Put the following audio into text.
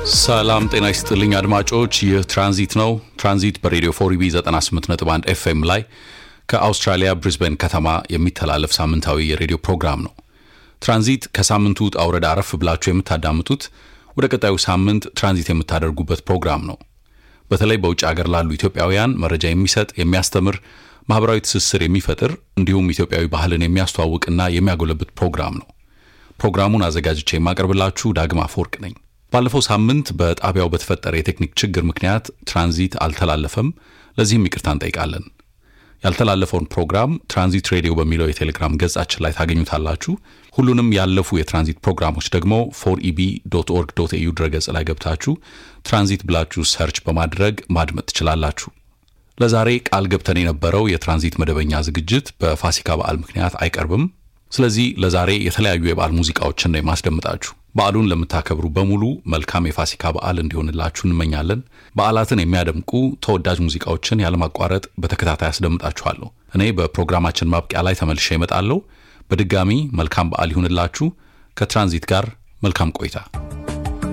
ሰላም ጤና ይስጥልኝ አድማጮች፣ ይህ ትራንዚት ነው። ትራንዚት በሬዲዮ ፎሪቢ 98.1 ኤፍኤም ላይ ከአውስትራሊያ ብሪዝበን ከተማ የሚተላለፍ ሳምንታዊ የሬዲዮ ፕሮግራም ነው። ትራንዚት ከሳምንቱ ውጣ ውረድ አረፍ ብላችሁ የምታዳምጡት ወደ ቀጣዩ ሳምንት ትራንዚት የምታደርጉበት ፕሮግራም ነው። በተለይ በውጭ ሀገር ላሉ ኢትዮጵያውያን መረጃ የሚሰጥ የሚያስተምር፣ ማህበራዊ ትስስር የሚፈጥር እንዲሁም ኢትዮጵያዊ ባህልን የሚያስተዋውቅና የሚያጎለብት ፕሮግራም ነው። ፕሮግራሙን አዘጋጅቼ የማቀርብላችሁ ዳግማ አፈወርቅ ነኝ። ባለፈው ሳምንት በጣቢያው በተፈጠረ የቴክኒክ ችግር ምክንያት ትራንዚት አልተላለፈም። ለዚህም ይቅርታ እንጠይቃለን። ያልተላለፈውን ፕሮግራም ትራንዚት ሬዲዮ በሚለው የቴሌግራም ገጻችን ላይ ታገኙታላችሁ። ሁሉንም ያለፉ የትራንዚት ፕሮግራሞች ደግሞ ፎር ኢቢ ዶት ኦርግ ዶት ኤዩ ድረገጽ ላይ ገብታችሁ ትራንዚት ብላችሁ ሰርች በማድረግ ማድመጥ ትችላላችሁ። ለዛሬ ቃል ገብተን የነበረው የትራንዚት መደበኛ ዝግጅት በፋሲካ በዓል ምክንያት አይቀርብም። ስለዚህ ለዛሬ የተለያዩ የበዓል ሙዚቃዎችን ነው የማስደምጣችሁ። በዓሉን ለምታከብሩ በሙሉ መልካም የፋሲካ በዓል እንዲሆንላችሁ እንመኛለን። በዓላትን የሚያደምቁ ተወዳጅ ሙዚቃዎችን ያለማቋረጥ በተከታታይ አስደምጣችኋለሁ። እኔ በፕሮግራማችን ማብቂያ ላይ ተመልሼ እመጣለሁ። በድጋሚ መልካም በዓል ይሁንላችሁ። ከትራንዚት ጋር መልካም ቆይታ